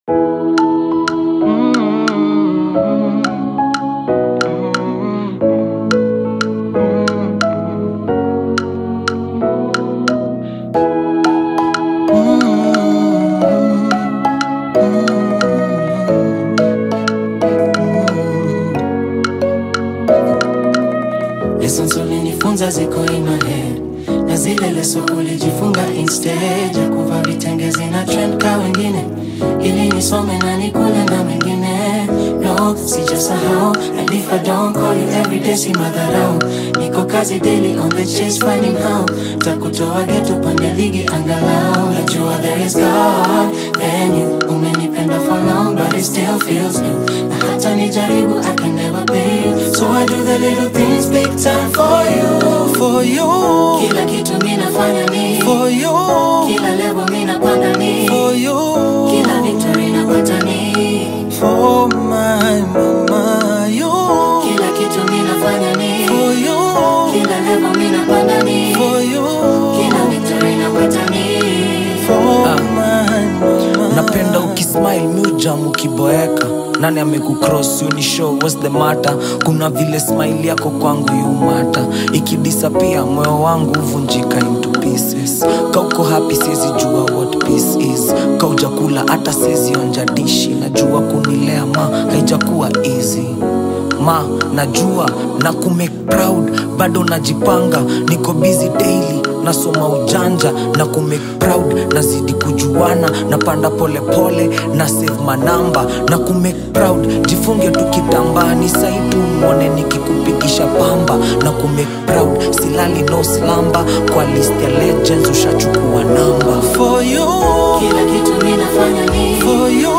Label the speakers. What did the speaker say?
Speaker 1: Lessons ulinifunza ziko in my head na zile leso ulijifunga instead ya kuvaa vitenge zina trend ka wengine ili nisome na nikule na mengine no sijasahau and if I don't call you every day si madharau niko kazi daily on the chase finding how takutoa geto pande ligi angalau najua there is God then you umenipenda for long but it still feels new na hata nijaribu I can never pay you so I do the little things big time for you
Speaker 2: For you,
Speaker 1: kila kitu minafanya ni
Speaker 2: for you,
Speaker 1: kila level minapanda ni
Speaker 2: for you,
Speaker 1: kila victory napata ni
Speaker 2: for my mama, you,
Speaker 1: kila kitu minafanya ni
Speaker 2: for you,
Speaker 1: kila level minapanda ni
Speaker 2: for you,
Speaker 1: kila victory napata ni
Speaker 2: for my mama.
Speaker 3: napenda ukismile mujam ukiboeka nani amekucross you ni show what's the matter kuna vile smile yako kwangu yumata ikidisapia moyo wangu huvunjika into pieces kauko happy siezi jua what peace is kaujakula hata siezi onja dishi najua kunilea ma haijakuwa easy ma najua na kumake proud bado najipanga niko busy daily nasoma ujanja na kumake proud nazidi kujuana napanda polepole na save manamba na kumake proud jifunge tukitambaa ni saitu mwone nikikupigisha pamba na kumake proud silali no slamba kwa list ya legends ushachukua namba
Speaker 2: For you,
Speaker 1: kila kitu minafanya ni
Speaker 2: for you,